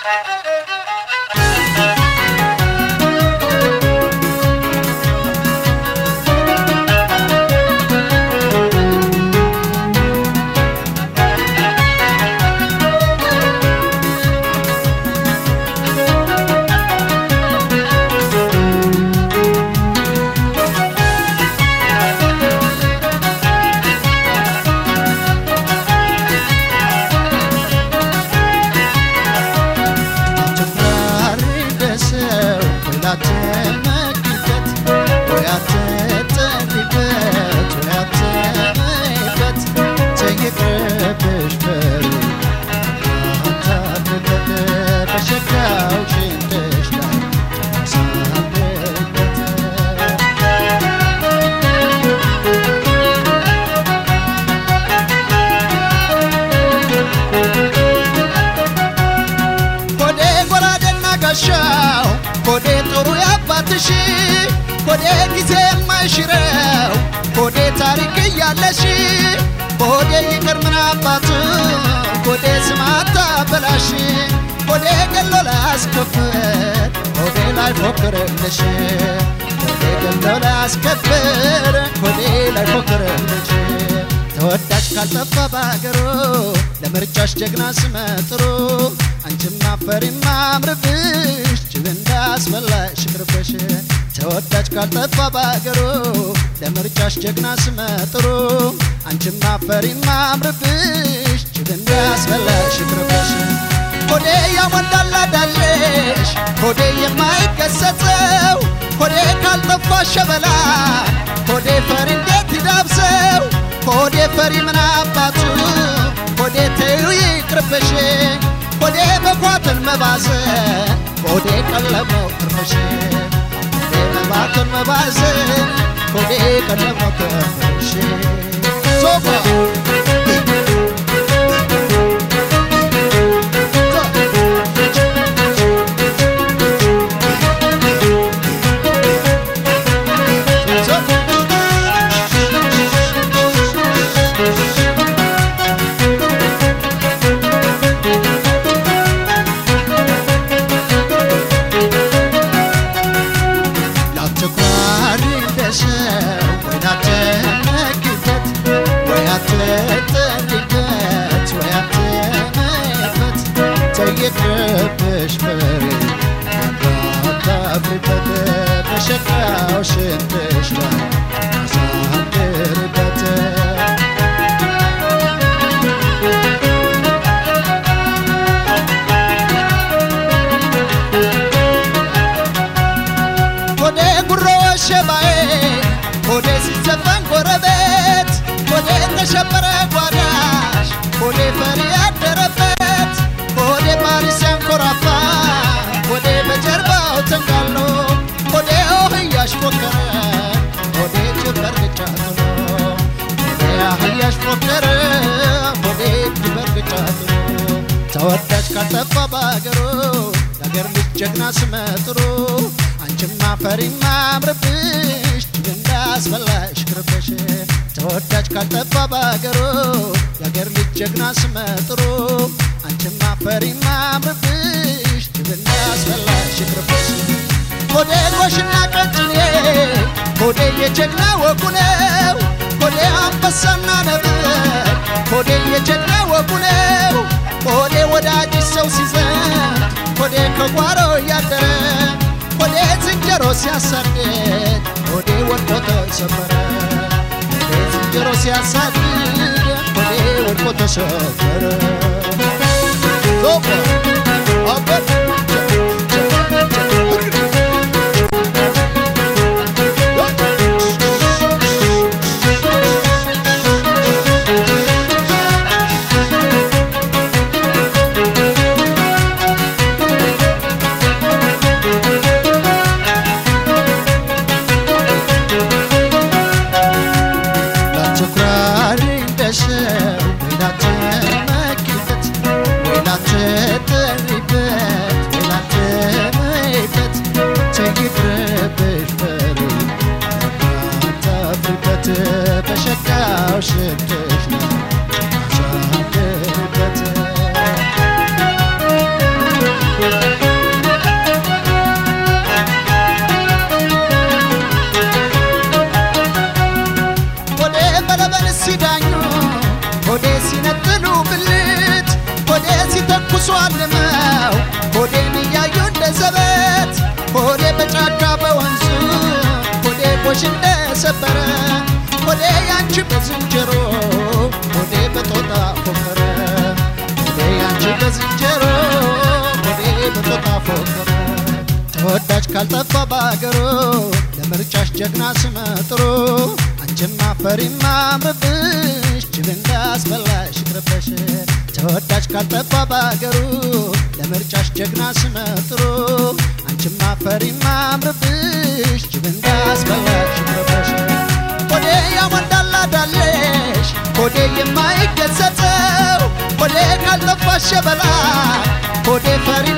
አትኩራሪ እንደ ሰው ወይ ላትመኪበት ወይ አትጠሪበት ወይ አትመይበት ተይቅርብሽ በሩ አታፍርበት በሸጋው ሽንጥሽ ላይ ሳብበት ኮዴ ጎራዴና ጋሻው ኮዴ ጥሩ ያባትሽ ኮዴ ጊዜ የማይሽረው ኮዴ ታሪክ እያለሽ ኮዴ ይቅር ምን አባቱ ኮዴ ስማታ በላሽ ኮዴ ገሎ ላያስከፍር ኮዴ ላይ ፎክርልሽ ኮዴ ገሎ ላያስከፍር ኮዴ ላይ ፎክርልሽ ተወዳጅ ካልጠፋ በሀገሩ ለምርጫሽ ጀግና ስመጥሩ አንቺም አፈሪም አምርብሽ ጅብ እንዳስበላሽ ቅርብሽ ተወዳጅ ካልጠፋ በሀገሩ ለምርጫሽ ጀግና ስመጥሩ አንቺም አፈሪም አምርብሽ ጅብ እንዳስበላሽ ቅርብሽ ሆዴ ያሞላላዳለሽ ሆዴ የማይገሰጸው ሆዴ ካልጠፋ ሸበላ ሆዴ ፈሪ እንዴት ይዳብሰው ሆዴ ፈሪ ምን አባቱ ሆዴ ተዩ ይቅርብሽ ሆዴ መኳትን መባዘን ሆዴ ቀለመው ትርፍሽ ሆዴ መባትን መባዘን ሆዴ ቀለመው ትርፍሽ ሶፋ ላትኳሪ እንደ ሰው ወይ ላትመኪበት ወይ አትጠሪበት ወይ አትመይበት ተይቅርብሽ ፍሬ እንዳታፍሪበት በሸካው ሽንትሽ ላይ አሳድርበት ሆዴ ጉሮ ሸባዬ ሆዴ ሲዘፈን ጎረቤት ሆዴ ተሸበረ ጓዳሽ ሆዴ ፈሪ ያደረበት ሆዴ ፓሪስ ያንኮራፋ ሆዴ በጀርባው ተንጋሎ ሆዴ ኦህያሽ ፎከረ ሆዴ ጅበር ግጫት ነው ሆዴ አህያሽ ፎከረ ሆዴ ጅበር ግጫት ነው ተወዳጅ ካልጠፋ በአገሩ የአገር ልጅ ጀግና ስመጥሩ አንቺማ ፈሪማ አምርብሽ ጅብ እንዳስበላሽ ቅርብሽ ተወዳጅ ካልጠፋ በአገሩ የአገር ልጅ ጀግና ስመጥሩ አንቺማ ፈሪማ አምርብሽ ጅብ እንዳስበላሽ ቅርብሽ ሆዴ ጎሽና ቀጭኔ ሆዴ የጀግና ወጉ ነው ሆዴ አንበሳና ነብር ሆዴ የጀግና ወጉ ነው ሆዴ ወዳጅ ሰው ሲዘን ሆዴ ከጓሮ እያደረ ሆዴ ዝንጀሮ ሲያሳድድ ሆዴ ወድቆ ተሰበረ ሆዴ ዝንጀሮ ሲያሳድድ ሆዴ ወድቆ ተሰበረ ዞባ አበት ላትኩራሪ እንደ ሰው ወይ ላትመኪበት ወይ ላትጠ ተሰበረ ሆዴ ያንቺ በዝንጀሮ ሆዴ በጦጣ ፎከረ ሆዴ ያንቺ በዝንጀሮ ሆዴ በጦጣ ፎከረ ተወዳጅ ካልጠፋ በአገሩ ለምርጫሽ ጀግና ስመጥሩ አንቺማ ፈሪማ ምብሽ ጅብ እንዳስበላሽ ይቅርበሽ ተወዳጅ ካልጠፋ በአገሩ ለምርጫሽ ጀግና ስመጥሩ አንቺማ ፈሪማ ምብሽ ጅብ እንዳስበላሽ ይቅርበሽ ሆዴ ያሞንዳላዳለሽ ሆዴ የማይገሰጸው ሆዴ ካልጠፋ ሸበላ ሆዴ ፈሪ